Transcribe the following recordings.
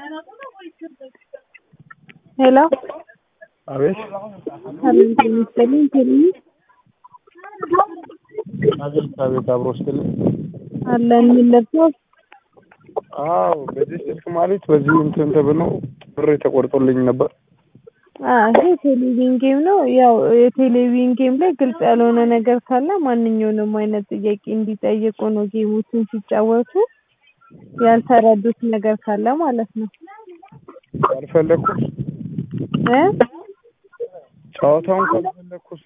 ሄሎ አቤት ሰላም ጤና ይስጥልኝ ቴሌ አቤት አቤት አብሮ ስትልኝ አለን የሚለብሰው አዎ በዚህ ስልክ ማለት በዚህ እንትን ተብሎ ብር ተቆርጦልኝ ነበር። ይሄ ቴሌቪዥን ጌም ነው። ያው የቴሌቪዥን ጌም ላይ ግልጽ ያልሆነ ነገር ካለ ማንኛውንም አይነት ጥያቄ እንዲጠይቁ ነው። ጌሞችን ሲጫወቱ ያልተረዱት ነገር ካለ ማለት ነው ካልፈለኩት እ ጨዋታውን ካልፈለኩት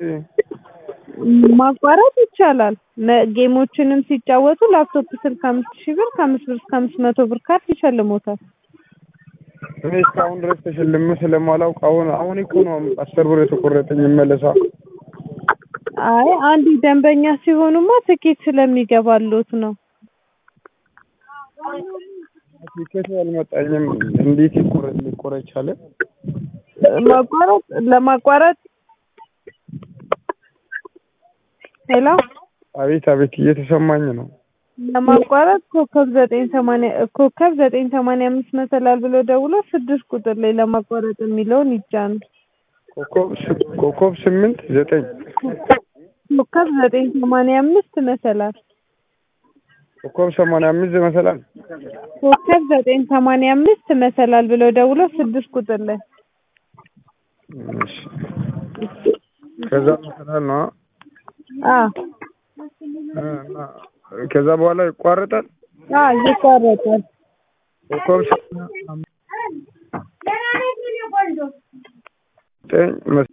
ማቋረጥ ይቻላል። መ- ጌሞችንም ሲጫወቱ ላፕቶፕ ስልክ አምስት ሺህ ብር ከአምስት ብር እስከ አምስት መቶ ብር ካርድ ይሸልሞታል። እኔ እስካሁን ድረስ ተሸልሜ ስለማላውቅ አሁን አሁን እኮ ነው አስር ብር የተቆረጠኝ ይመለሳል። አይ አንድ ደንበኛ ሲሆኑማ ትኬት ስለሚገባሉት ነው። ቲኬቱ አልመጣኝም። እንዴት ይቆረጥ ሊቆረጥ ቻለ? ማቋረጥ ለማቋረጥ ሄሎ አቤት አቤት እየተሰማኝ ነው። ለማቋረጥ ኮከብ ዘጠኝ ሰማንያ ኮከብ ዘጠኝ ሰማንያ አምስት መሰላል ብሎ ደውሎ ስድስት ቁጥር ላይ ለማቋረጥ የሚለውን ይጫኑ። ኮከብ ስ- ኮከብ ስምንት ዘጠኝ ኮከብ ዘጠኝ ሰማንያ አምስት መሰላል ኮከብ ሰማንያ አምስት መሰላል ኮከብ ዘጠኝ ሰማንያ አምስት መሰላል ብሎ ደውሎ ስድስት ቁጥር ላይ እሺ። ከዛ መሰላል ነው አ እ፣ እና ከዛ በኋላ ይቋረጣል። አ ይቋረጣል። ኮከብ ሰማንያ አምስት ዘጠኝ መስ-